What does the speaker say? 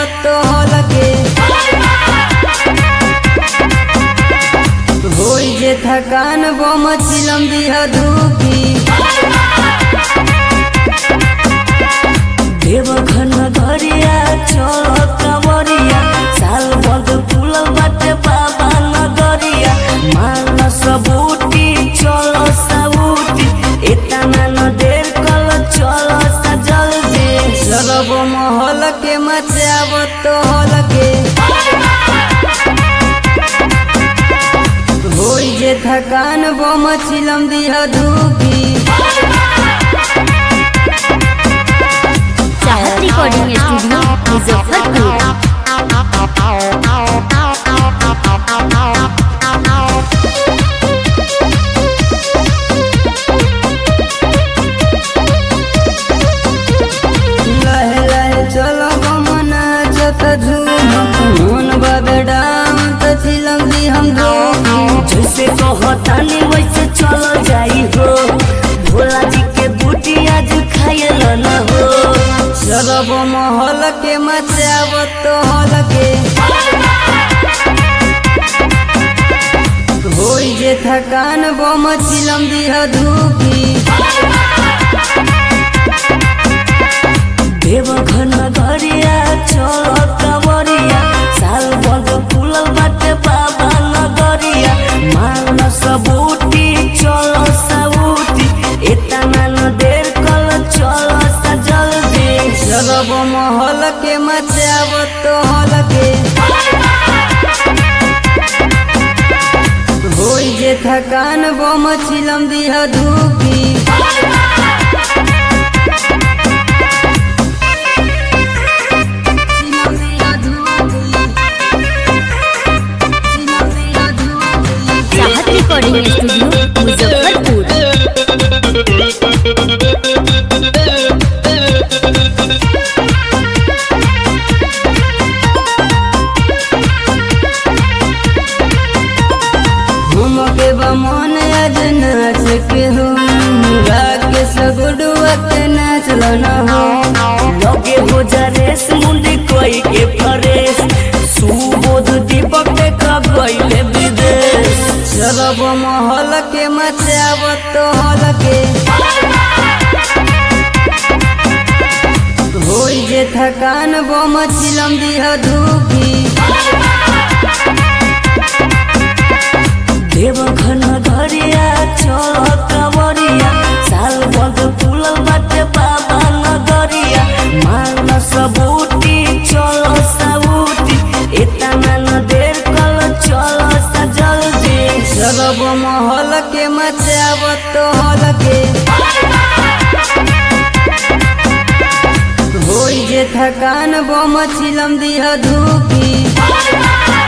तो हलके होई जे थकान बम चिलम दिह धूकी देवघर नगरिया चल कवरिया साल बद फूलल बाटे बाबा नगरिया मान सबूती चल सबूती इतना न देर कल चल सा जल्दी सरब महल के मचाब तो हलके होई जे थकान बम चिलम दिह धूकी चाहत रिकॉर्डिंग स्टूडियो मुजफ्फरपुर लहे लहे चलो गमना जत झूम मन बाबे डाम तो चिलम दी हम धूकी जैसे कहतानी वैसे चल जाई हो भोला जी के बूटी आज खायल न हो सरब महल के मचाब तो हलके होई जे थकान बम चिलम दिह धूकी देवघर नगरिया चल कवरिया साल बद फूलल बाटे बाबा नगरिया मान सबूती चल सबूती इतना न देर कल चल सा जल्दी सरब महल के मचाब तो हलके होई जे थकान बम चिलम दिह धूकी चिलम दिह धूकी। चिलम दिह धूकी। चाहत रिकॉर्डिंग स्टूडियो मुजफ्फरपुर घूम के बमन आज नाच के हो के सगुडुआ के नाच न हो लगे हो जा रेस मुंडी कोई के फरेस सुबोध दीपक देखा गईले विदेश सरब महल के मचाब तो हलके होई जे थकान बम चिलम दिह धूकी देवघर नगरिया चल कवरिया साल बद फूलल बाटे बाबा नगरिया मान सबूती चल सबूती इतना न देर कल चल सा जल्दी सरब महल के मचाब तो हलके होई जे थकान बम चिलम दिह धूकी